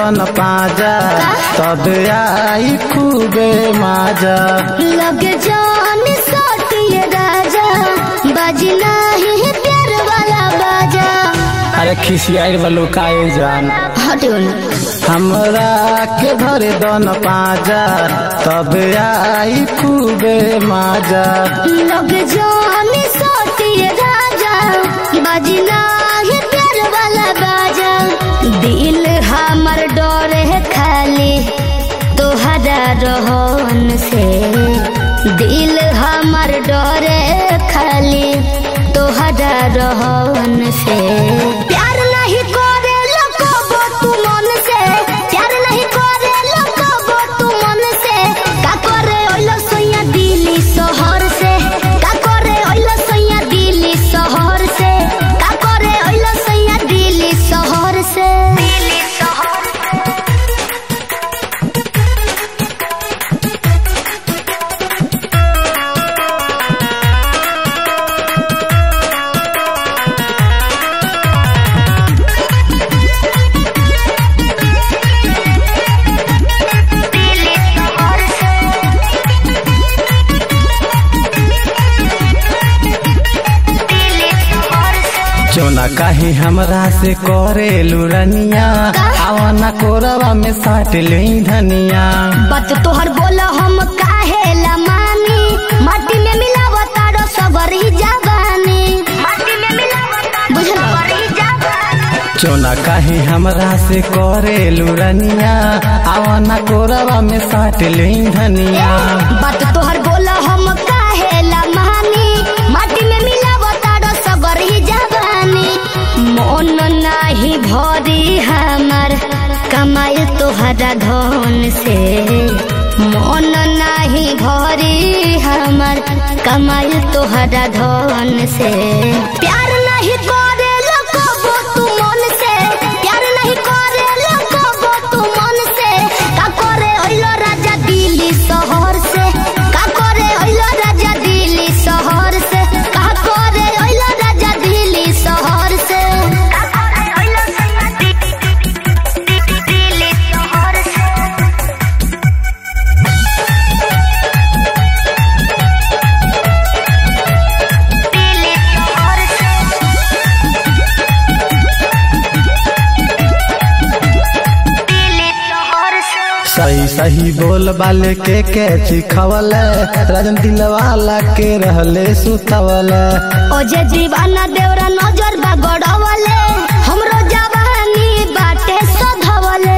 दन पाजा तब आई खूबे माजा लग जान सोटिए राजा बजना ही प्यार वाला बाजा अरे खिसियाई वालो काए जान हटियो ना हमरा के धर दन पाजा तब आई खूबे माजा लग जान सोटिए राजा बजना ही प्यार वाला बाजा दिल हमर डरे है खाली तोहरा रोहन से दिल हमर डरे खाली तोहरा रोहन से प्यार नहीं करे लकबो तू मन से प्यार नहीं करे लकबो तू मन से का करे ओइलो सोया दिल्ली शहर से का करे ओइलो सोया दिल्ली शहर से का करे ओइलो सोया दिल्ली शहर से दिल्ली शहर दिल्ली शहर से दिल्ली शहर से चोना काहे हमरा से करे लुरनिया आवाना कोरवा में साट ले धनिया बात तोहर बोला हम काहे ला मानी माटी में मिलावता रो सबरी जवानी माटी में मिलावता बुझलो सबरी जवानी चोना काहे हमरा से करे लुरनिया आवाना कोरवा में साट ले धनिया बात तोहर बोला हम काहे ला मानी माटी में मिलावता रो सबरी जवानी मन नाही भरी हमर कमाई तोहरा धन से मन नाही भरी हमर कमाई तोहरा धन से प्यार नहीं करे लकबो तू मन से प्यार नहीं करे लकबो तू मन से का करे ओइलो राजा दिल्ली शहर से का करे ओइलो राजा दिल्ली शहर से का करे ओइलो राजा दिल्ली शहर से का करे ओइलो दिल्ली शहर से दिल्ली शहर से दिल्ली शहर से सही सही बोल बाले के के चिखवल राजन दिलवाला के रहले सुतवल ओजे दीवाना देवरा नजर बा गड़वले हमरो जवानी बाटे सधवले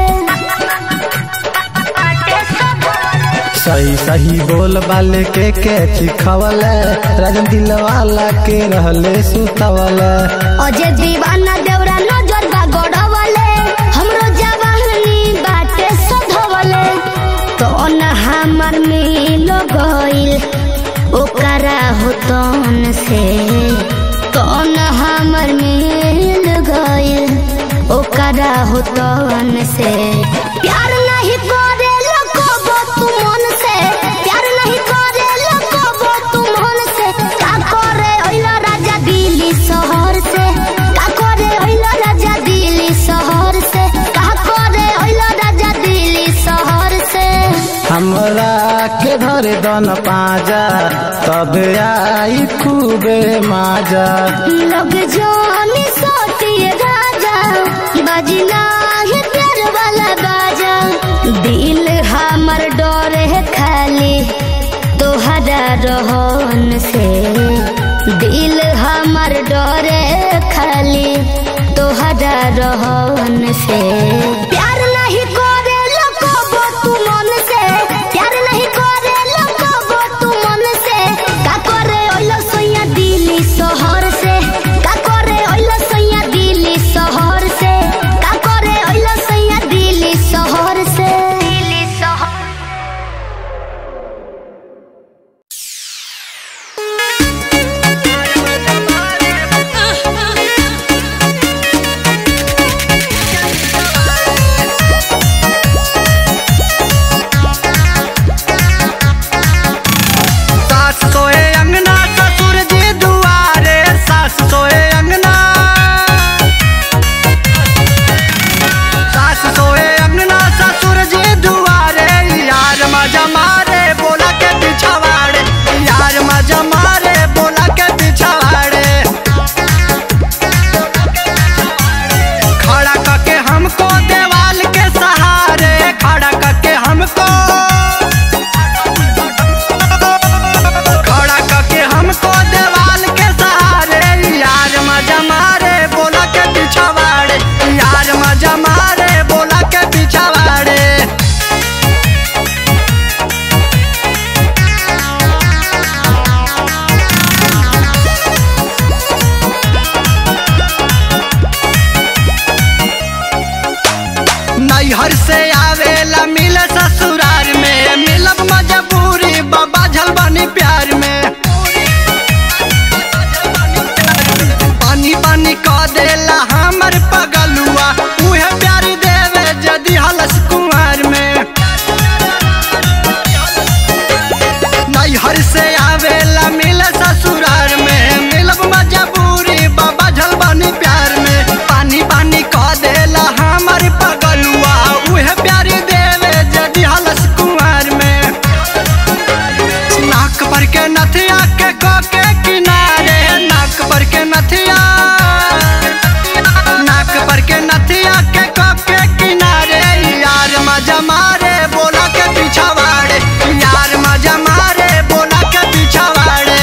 सही सही बोल बाले के के चिखवल राजन दिलवाला के रहले सुतवल ओजे दीवाना देवरा नजर बा गड़वले हमरो जवानी बाटे सधवले तो न हमर मिल गइल ओकरा होतन से तो न हमर मिल गइल ओकरा होतन से प्यार नहीं करे लकबो तू मन से प्यार नहीं करे लकबो तू मन से का करे ओइला राजा दिल्ली शहर से का करे ओइला राजा दिल्ली शहर से का करे ओइला राजा दिल्ली शहर से हमरा के धर दन पाजा तब आई खूबे माजा लग जानी सोटिए राजा बजना है प्यार वाला बाजा दिल हमर डरे है खाली तोहरा रोहन से दिल हमर डरे खाली तोहरा रोहन से प्यार नहीं करे लकबो तू मन से प्यार नहीं करे लकबो तू मन से का करे ओइलो सोया दिल्ली शहर से का करे ओइलो सोया दिल्ली शहर से का करे ओइलो सोया दिल्ली शहर से दिल्ली शहर Ah, ah, ah. बानी प्यार में पानी पानी कह देला हमर पगलुआ उहे प्यार देवे जदि हलस कुमार में नैहर से आवेला मिले ससुरार में मिलब मजबूरी बाबा झल बानी प्यार में पानी पानी कह देला हमर पगलुआ उहे प्यार देवे जदि हलस कुमार में नाक पर के नथिया के को के किनारे नाक पर के नथिया नाक पर के नथिया के को के किनारे यार मजा मारे बोला के पीछा वाड़े यार मजा मारे बोला के पीछा वाड़े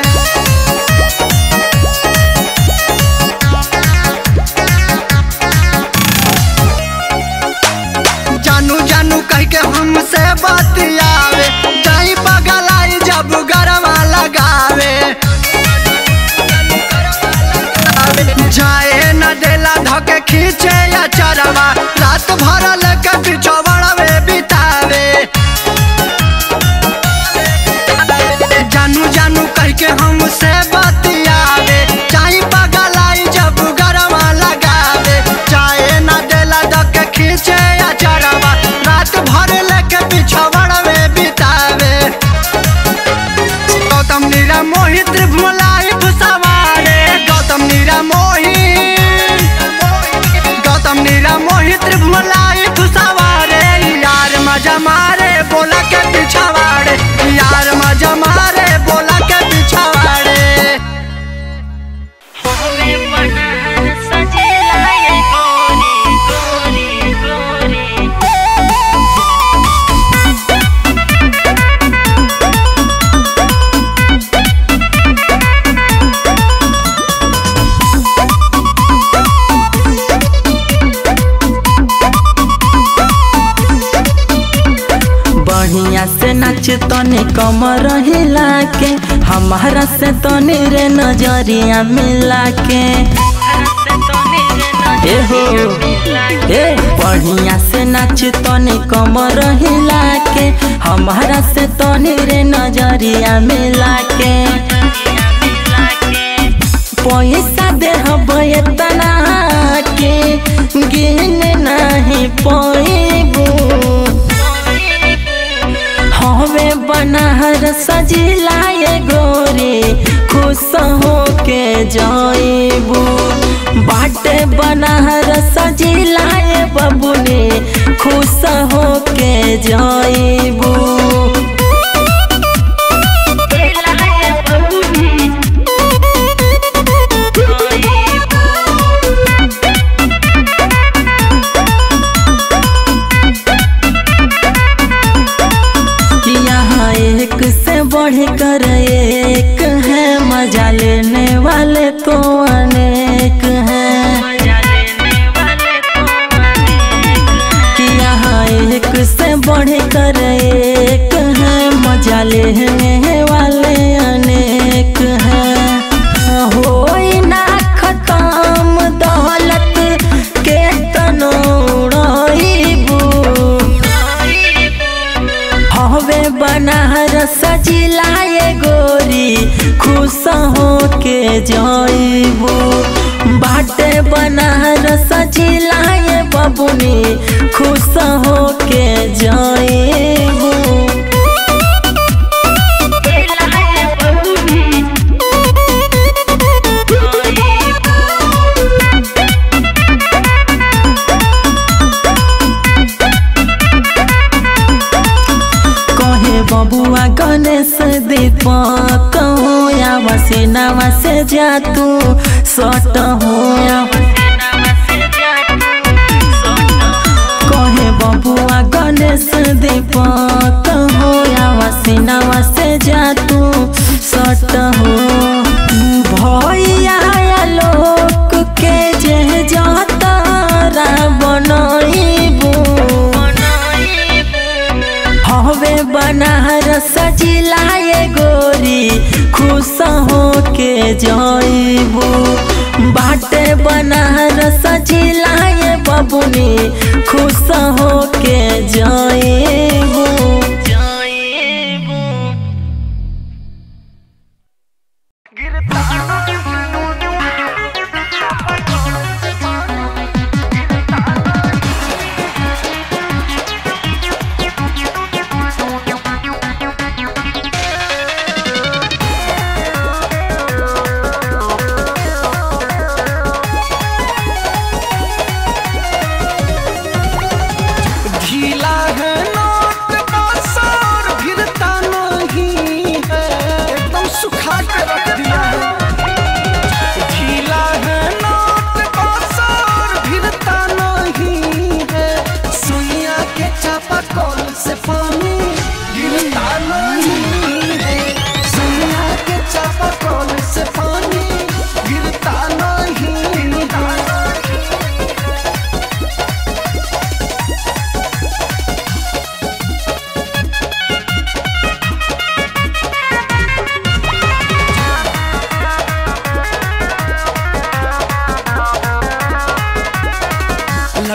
जानू जानू कह के हमसे बतियावे जाई बगलाई जब गरवा लगावे जाए न देला धके खींचे या चरवा रात भर लेके पिछवड़वे बितावे जानू जानू कह के हमसे बतियावे चाहे बगलाई जब गरवा लगावे चाहे न देला धके खींचे या चरवा रात भर लेके पिछवड़वे बितावे गौतम नीरा मोहित त्रिभुलाई सवारे गौतम नीरा मोहित गौतम नीरा मोहित त्रिभुलाई सवारे यार मजा मारे बोला के पिछवाड़े यार मजा मारे बोला के पिछवाड़े होवे बनहर सजेला ये गोरी गोरी गोरी बढ़िया से नाच तने कमर हिला के हमारा से तने रे नजरिया मिला के ए हो ए बढ़िया से नाच तने कमर हिला के हमारा से तने रे नजरिया मिला के पैसा दे तना के गिन नहीं पैबू हवे बनहर सजिला ये गोरी खुश हो के जाइबू बाटे बनहर सजिला ये बबुनी खुश हो के जाइबू यहाँ एक से बढ़ कर एक है मजा लेने वाले तो अनेक हैं कि यहाँ एक से बढ़ कर एक है मजा लेने वाले अनेक हैं हो ना खत्म दौलत के तनोड़बू हवे बनहर सजिला ये गोरी खुश हो के जाइबू बाटे बनहर सजिला ये बबुनी खुश हो के जाइबू कहे बबुआ गणेश दीपक हो या वसीनावा से जा तू सट हो कहे बबुआ गणेश दीपक हो या वसीनावा से जा तू सट हो भैया लोक के जे जातारा बनइबू हवे बनहर सजिला ये गोरी खुश हो के जाइबू बाटे बनहर सजिला ये बबुनी खुश हो के जाइबू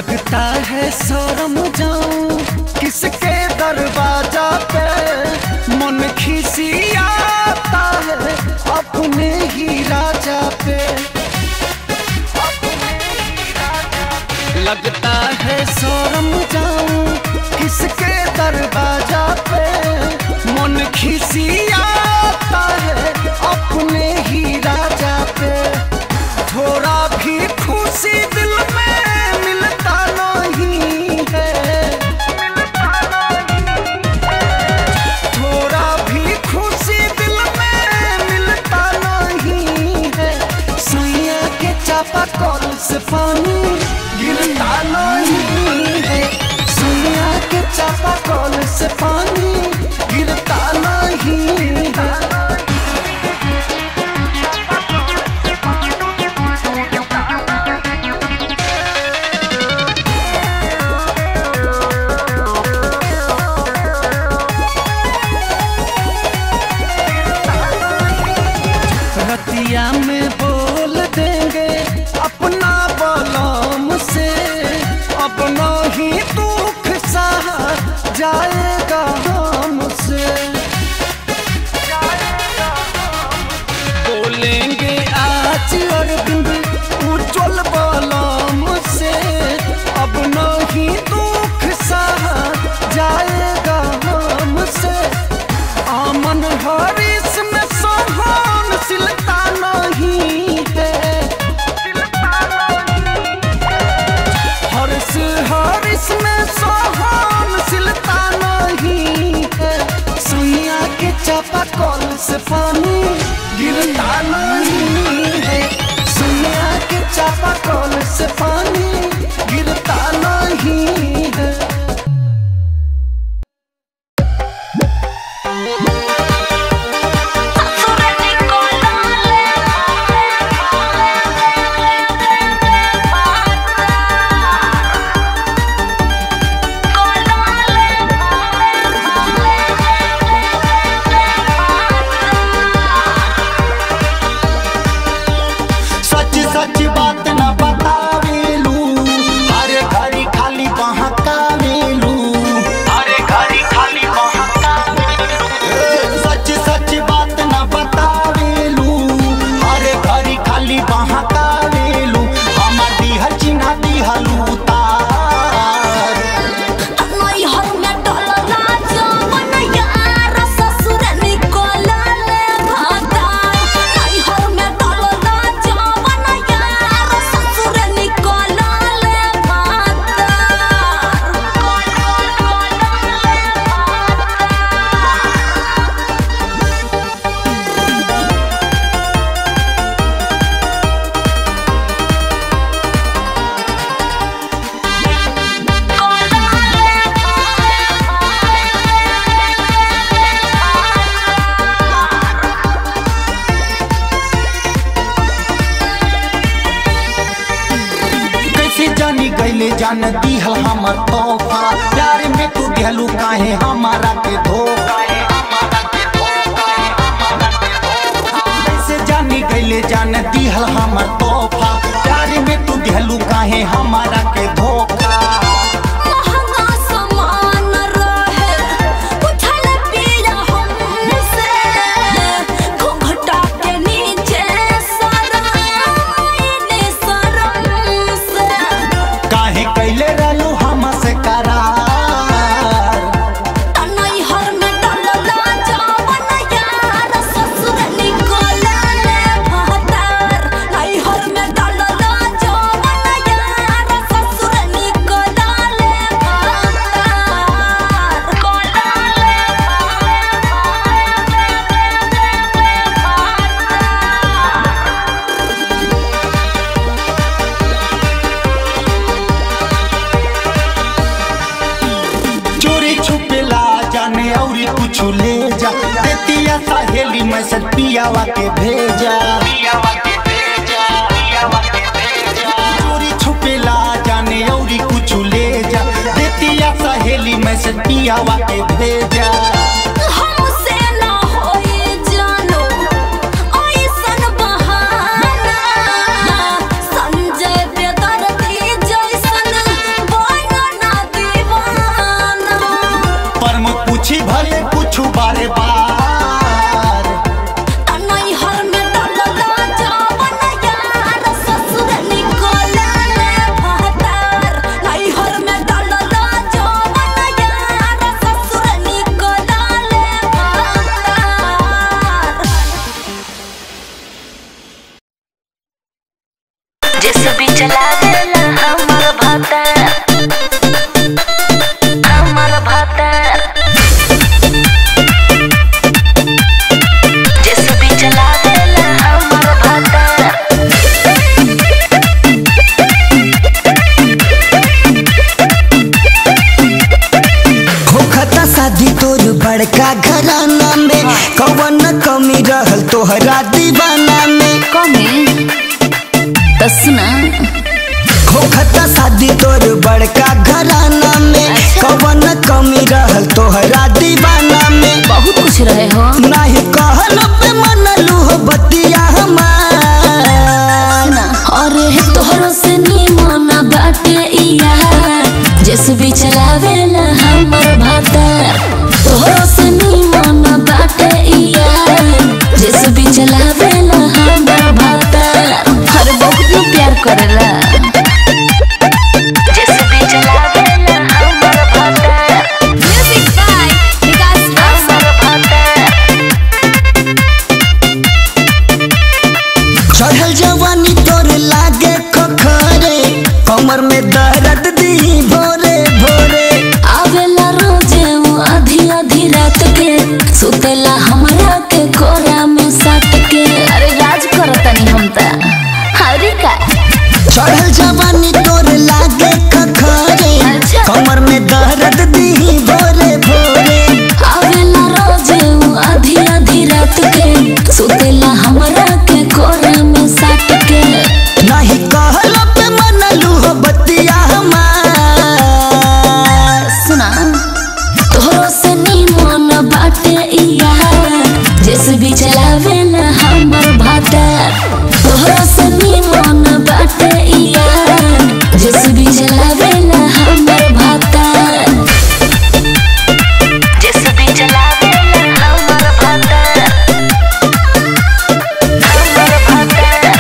लगता है शर्म जाऊं किसके दरवाजा पे मन खिसियाता है अपने ही राजा पे लगता है शर्म जाऊं किसके दरवाजा पे मन खिसियाता है अपने ही राजा पे थोड़ा भी खुशी दिल में मिलता नहीं है थोड़ा भी खुशी दिल में मिलता नहीं है सुइया के चापा कल से पानी गिरता नहीं है सुइया के चापा कल से पानी गिरता नहीं है रतिया में बोल देंगे अपना बलम से अपना ही दुख सहा जाएगा हमसे बोलेंगे आज अरविंद उज्जवल बलम से अब नहीं दुख सहा जाएगा हमसे आमन हरीश में सहनशीलता नहीं है हर्ष हरीश में सहनशीलता नहीं है सुइया के चापा कल से पानी गिरता नहीं है सुइया के चापा कल से पानी गिरता नहीं है सच सच बात न बतावेलू अरे घरी खाली बहकावेलू अरे घरी खाली बहकावेलू सच सच बात न बतावेलू अरे घरी खाली बहकावेलू हमर दिहल चिन्हा दिहलू तार नैहर में डलला जवन यार ससुर निकलले भाता नैहर में डलला जवन यार ससुर निकलले भाता कैसे जानी गईले जान दिहल हमर तोहफा प्यार में तू दिहलू काहे हमारा के धोखा कैसे जानी गईले जान दिहल हमर तोहफा प्यार में तू दिहलू काहे हमारा के धोखा महंगा सामान रहे उठल पिया हमसे घूंघटा के नीचे सराइने शरम से काहे कैले रहलू हमसे करार नैहर में डलला जवन यार ससुर निकलले भातार नैहर में डलला जवन यार ससुर निकलले भातार चोरी छुपेला जाने औरी कुछ ले जा देतिया सहेली मैसेज पियावा के भेजा चोरी छुपेला जाने औरी कुछ ले जा देतिया सहेली मैसेज पियावा के भेजा हमसे ना होई जानो ऐसन बहाना संजय बेदर्दी जैसन चलावेला हमर भाता हमर भाता जेसीबी चलावेला हमर भाता होखता शादी तोर बड़का घराना में कवन कमी रहल तोहरा दीवाना में कमी तो सुना होखता शादी तोर बड़का घराना में कवन कमी रहल तोहरा दीवाना में बहुत कुछ रहे हो नाही कहल पे मनलू हो बतिया हमार ना अरे तोहरो से निमन बाटे इया जेसीबी चलावेला हमर भाता तोहरो से निमन बाटे इया जेसीबी चलावेला हमर भाता अरे बहुत लोग प्यार करेला जेसीबी चलावेला हमर भाता म्यूजिक बाय विकास हमर भाता चढ़ल जवानी तोर लागे खखरे कमर में दर्द दी भोरे भोरे आवेला रोजे वो आधी आधी रात के सुतेला हमरा के कोरा में साट के अरे राज करतनी हम त हरी का चढ़ल जवानी तोर लागे खखरे अच्छा। कमर में दर्द दी भोरे भोरे आवेला रोजे वो आधी आधी रात के सुतेला हमरा के कोरा में साट के नहीं कहल पे मनलू हो बतिया हमार सुना तोहरो से निमन बाटे इया जैसे भी चलावेला हमर भाता तोहरो से निमन बाटे इया जैसे भी चलावेला हमर भाता जेसीबी चलावेला हमर भाता हमर भाता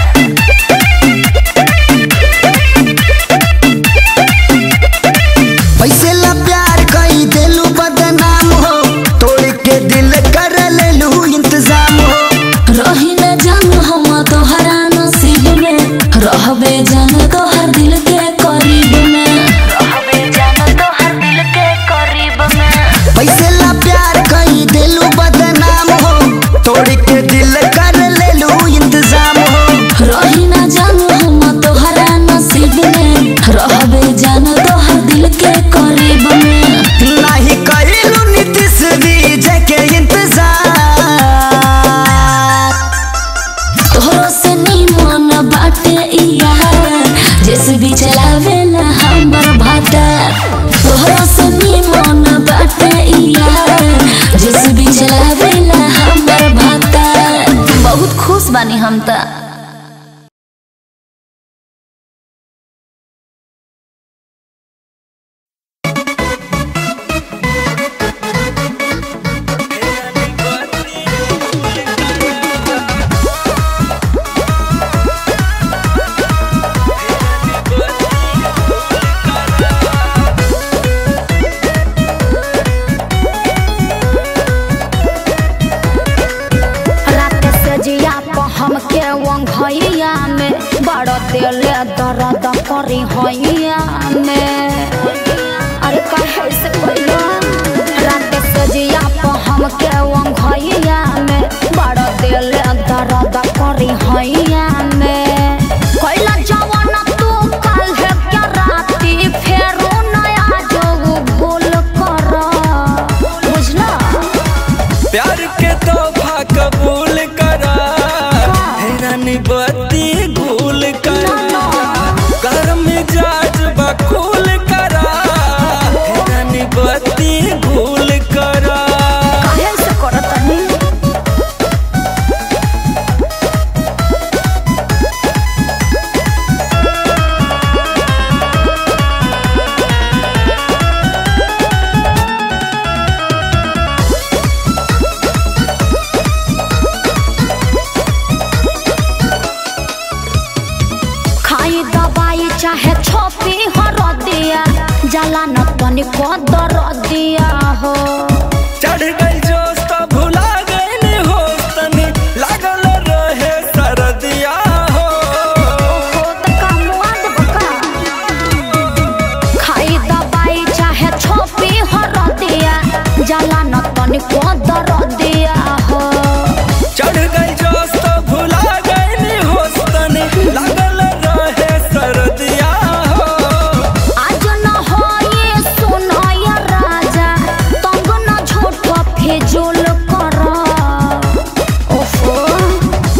पैसे ला प्यार कई देलू बदनाम हो तोड़ के दिल कर लेलू इंतजाम हो रही न जान हम तोहरा नसीब में रहबे जान तोहर दिल के करीब में रहबे जान तोहर दिल के करीब में पैसे ला प्यार कई देलू बदनाम हो तोड़ के दिल कर लेलू इंतजाम हो रही न जान हम तोहरा नसीब में रहबे जान तोहर दिल के करीब में नहीं करेलू नीतीश विजय के इंतजार तोहरो से निमन बाटे इया जैसे भी चलावेला हमर भाता तोहरो से निमन बाटे इया जैसे भी चलावेला हमर भाता बहुत खुश बानी हम त रात से जिया पर हमके वंघैया में बड़ दिले दर्द करी हैया में अरे कहे से पहले रात से जिया पर हमके वंघैया में बड़ दिले दर्द करी हैया में कैला जवान तू कल है क्या राती फेरो नया जो भूल कर बुझला प्यार के तोहफा कबूल करा हैरानी बत्ती भूल करा गर्म मिजाज बकूल करा हैरानी बत्ती भूल करा काहे से करतनी खाई दवाई चाहे छोपी हर दिया जला न तनिको दर दिया हो चढ़ गई जोश तो भुला गई होश तनी लागल रहे सरदिया हो हो त कामुआद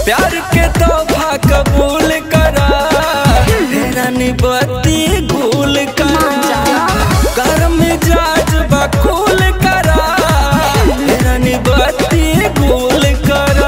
प्यार के तोहफा कबूल करा रानी बत्ती गुल करा गर्म जाज बकुल करा रानी बत्ती गुल करा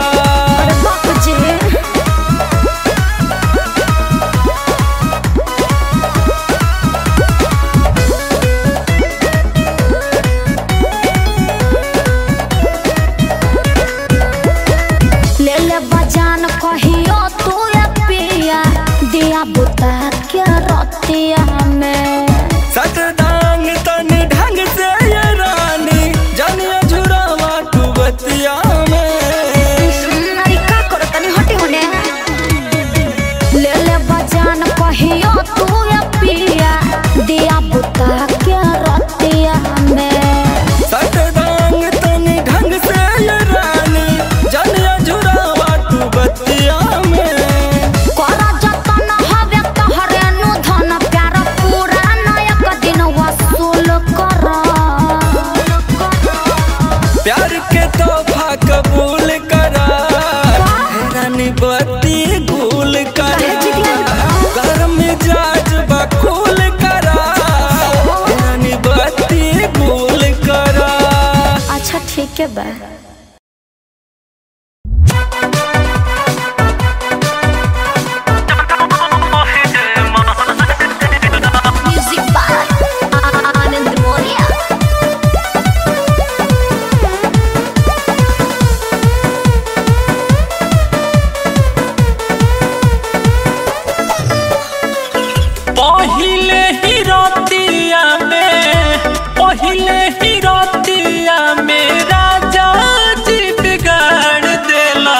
ले ले बजान कहियो तू या पिया दिया बुता के रतिया में सतदांग तन ढंग से ये रानी जानिया झुरावा तू बतिया में अरे का करो तनी हटी होने ले ले बजान कहियो तू या पिया दिया बुता के रतिया में सतदांग तन ढंग से ये रानी जानिया झुरावा तू बतिया में करा जतन हवे तोहरे नु धन प्यार पूरा नायक दिन वसूल कर प्यार के तोहफा कबूल करा रानी बत्ती गुल करा गर्म जाज बकुल करा रानी बत्ती गुल करा अच्छा ठीक है बा म्यूजिक बाय आनंद मोरिया पहिले ही रतिया में पहिले ही रतिया में राजा जी बिगाड़ देला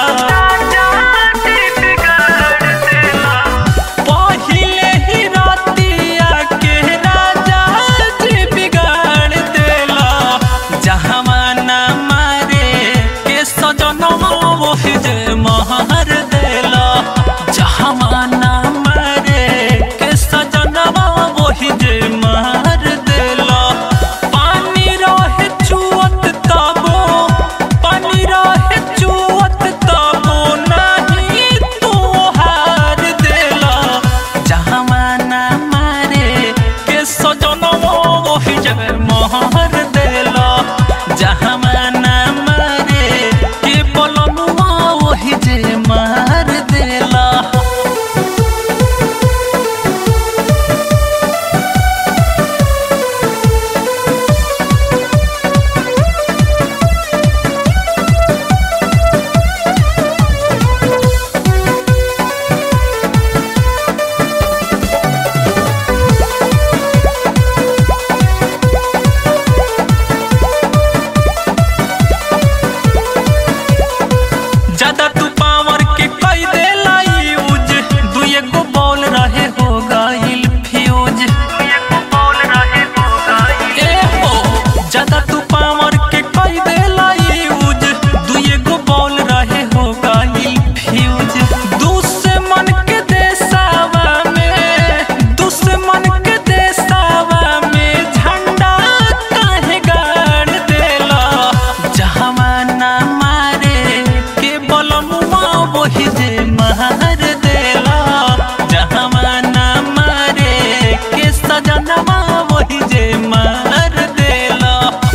पहिले ही रतिया के राजा जी बिगाड़ देला जहाँ ना मारे के सजनवा वही जे महर देला जहाँ ना मारे के सजनवा वही जे महर देला पानी रहे चुअत तबो पानी रहे चुअत तबो नहीं तू हार देला जहाँ ना मारे के सजनवा वही जे महर देला जहाँ ना मारे के बोलनुआ वही जे मार देला ज्यादा तू पावर के कई दे यूज दुए गो बॉल रहे हो गइल फ्यूज ए हो ज्यादा तू पावर के कई दे यूज दुए गो बॉल रहे हो गइल फ्यूज दुश्मन के देसावा में दुश्मन के देसावा में झंडा काहे गाड़ देला जहाँ ना मारे के बलमुआ वही जे मार देला जहाँ ना मारे के सजनवा वही जे मार देला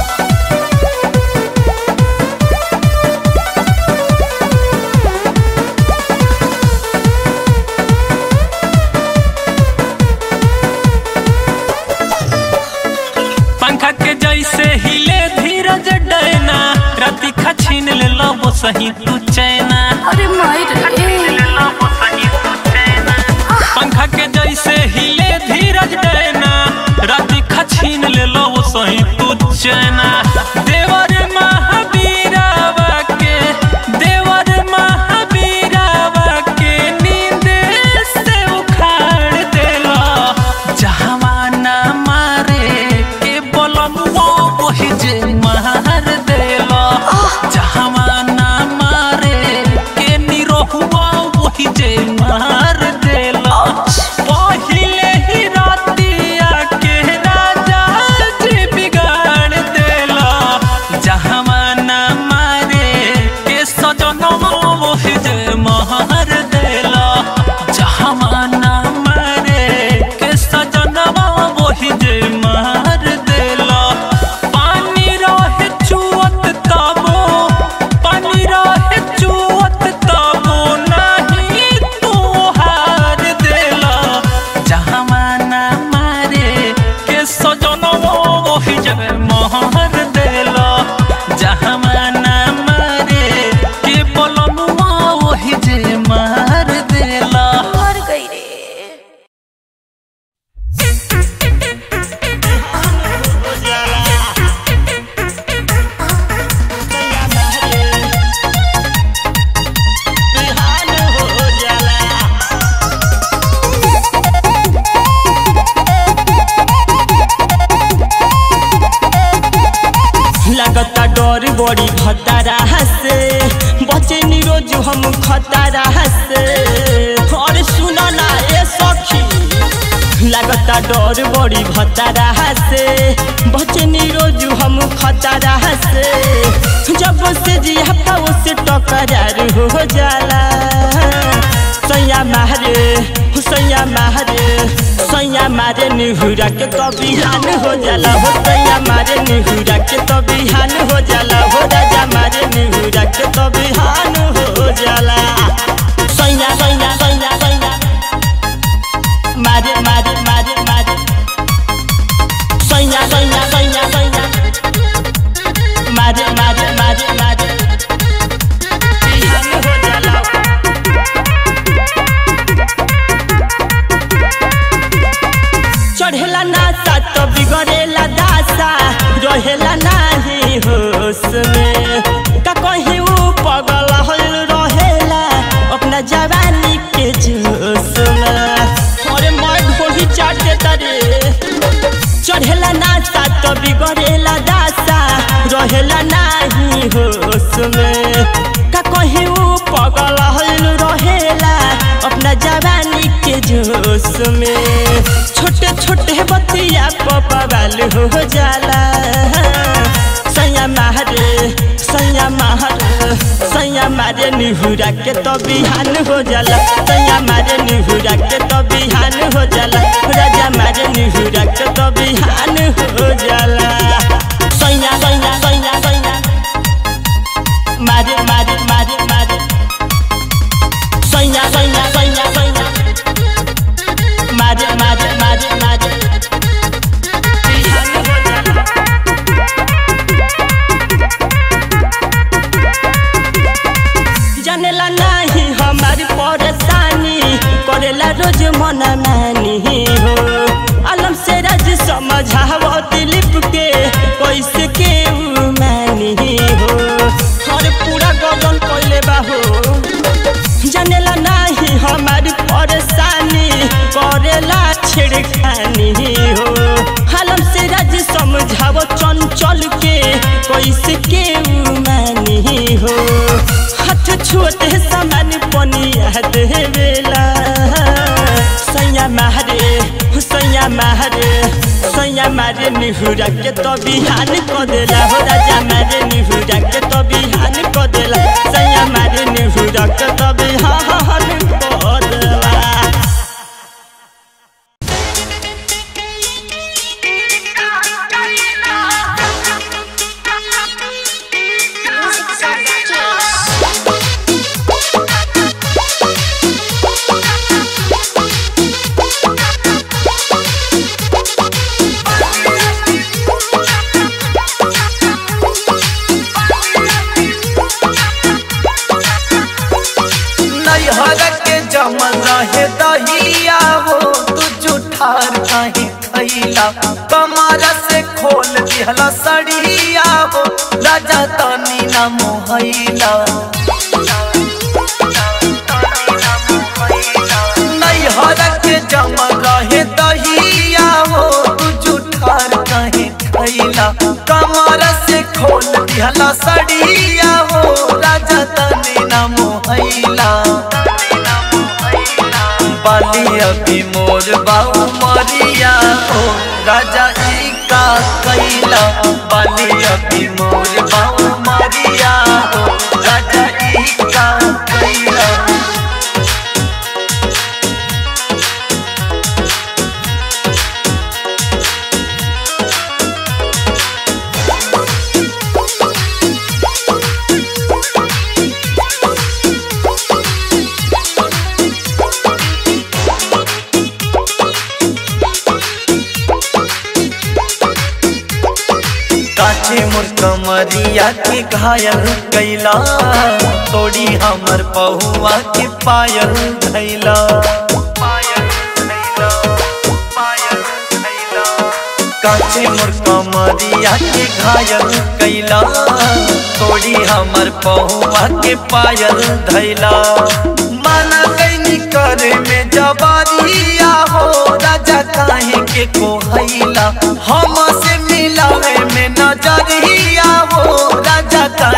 पंखा के जैसे हिले धीरज डैना राति खा छीन ले लो वो सही तू चैना अरे मायर पंखा के जैसे हिले धीरज डैना राति खा छीन ले लो वो सही तू चैना देवर महावीरावा के देवर महावीरावा के नींद से उखाड़ देला जहाँ ना मारे के बोलनुआ वही जे मार देला जहाँ ना मारे बड़ी भतारा से बचे नी रोज हम खतारा से और सुना ना ए सखी लगता डर बड़ी भतारा से बचे नी रोज हम खतारा से जब से जिया पाओ से टकरार हो जाला सैया मारे सैया मारे सैया मारे निहुरा के तो बिहान हो जाला हो सैया मारे निहुरा के तो बिहान हो जाला हो राजा मारे निहुरा के तो बिहान हो जाला सैया सैया सैया सैया मारे मारे मारे मारे सैया सैया सैया सैया मारे मारे मारे मारे बिहान हो जाला चढ़ेला नासा तो बिगड़ेला दासा रहेला नाही होश में का कहीं ऊ पगल हल रहेला अपना जवानी के जोश में अरे मैं ढोली चाट देता रे चढ़ेला नासा तो बिगड़ेला दासा रहेला नाही होश में का कहीं ऊ पगल हल रहेला अपना जवानी के जोश में छोटे छोटे बतिया पपवाल हो जाला सैया मारे सैया मारे सैया मारे निहुरा के तो बिहान हो जाला सैया मारे निहुरा के तो बिहान हो जाला राजा मारे निहुरा के तो बिहान हो जाला सैया सैया सैया सैया मारे मारे मारे मारे सैया सैया सैया सैया मारे मारे मारे मारे बिहान हो जाला जानेला नहीं हमारी परेशानी करेला रोज मन मानी हो आलम से राज समझावो दिलीप के कैसे के उ मानी हो हर पूरा गगन कोइले बाहो जानेला नहीं हमारी परेशानी करेला छिड़खानी हो आलम से राज समझावो चंचल के कैसे के उ मानी हो हाथ छुअते समान पनिया देवेला सैया मारे सैया मारे सैया मारे निहुरा के तो बिहान क देला हो राजा मारे निहुरा के तो बिहान क देला सैया मारे निहुरा के तो बिहान क देला नैहर के जमल रहे दहिया हो तू जुठार कहीं खैला कमर से खोल दिहला सड़िया हो राजा तनी न मोहैला नैहर के जमल रहे दहिया हो तू जुठार कहीं खैला कमर से खोल दिहला सड़िया हो राजा तनी न मोहैला बाली अभी मोर बाऊ मरिया हो राजा ई का कैला बाली अभी मोर बाऊ मरिया हो राजा ई का कैला काचे मोर कमरिया के घायल कैला तोड़ी हमर पहुआ के पायल धैला काचे मोर कमरिया के घायल कैला तोड़ी हमर पहुआ के पायल धैला माना कैनी करे में जबारिया हो राजा काहे के कोहैला हम से मिलावे में नजरिया हो राजा का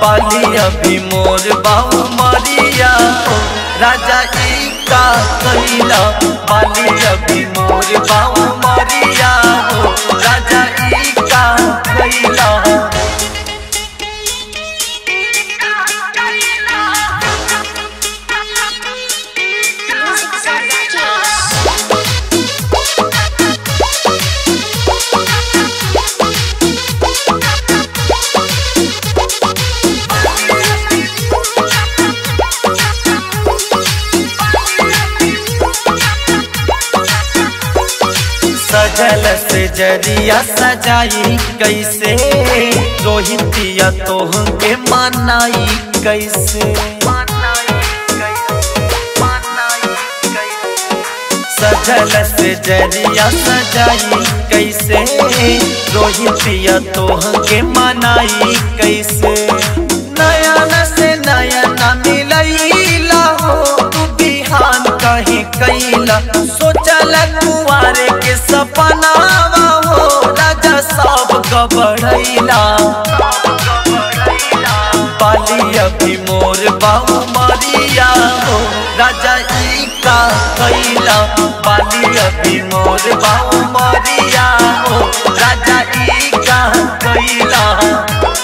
बाली अभी मोर बाऊ मरिया हो राजा ई का कैला बाली अभी मोर बाऊ मरिया हो राजा ई का कैला सजल से जरिया सजाई कैसे रोहितिया तोह के मनाई कैसे सजल से जरिया सजाई कैसे रोहितिया तोह के मनाई कैसे नयन से नयन मिलैला हो तू बिहान कहीं कैला सोचल कुआरे के सपनावा हो राजा सब गबड़ैला बाली अभी मोर बाऊ मरिया हो राजा ई का कैला बाली अभी मोर बाऊ मरिया हो राजा ई का कैला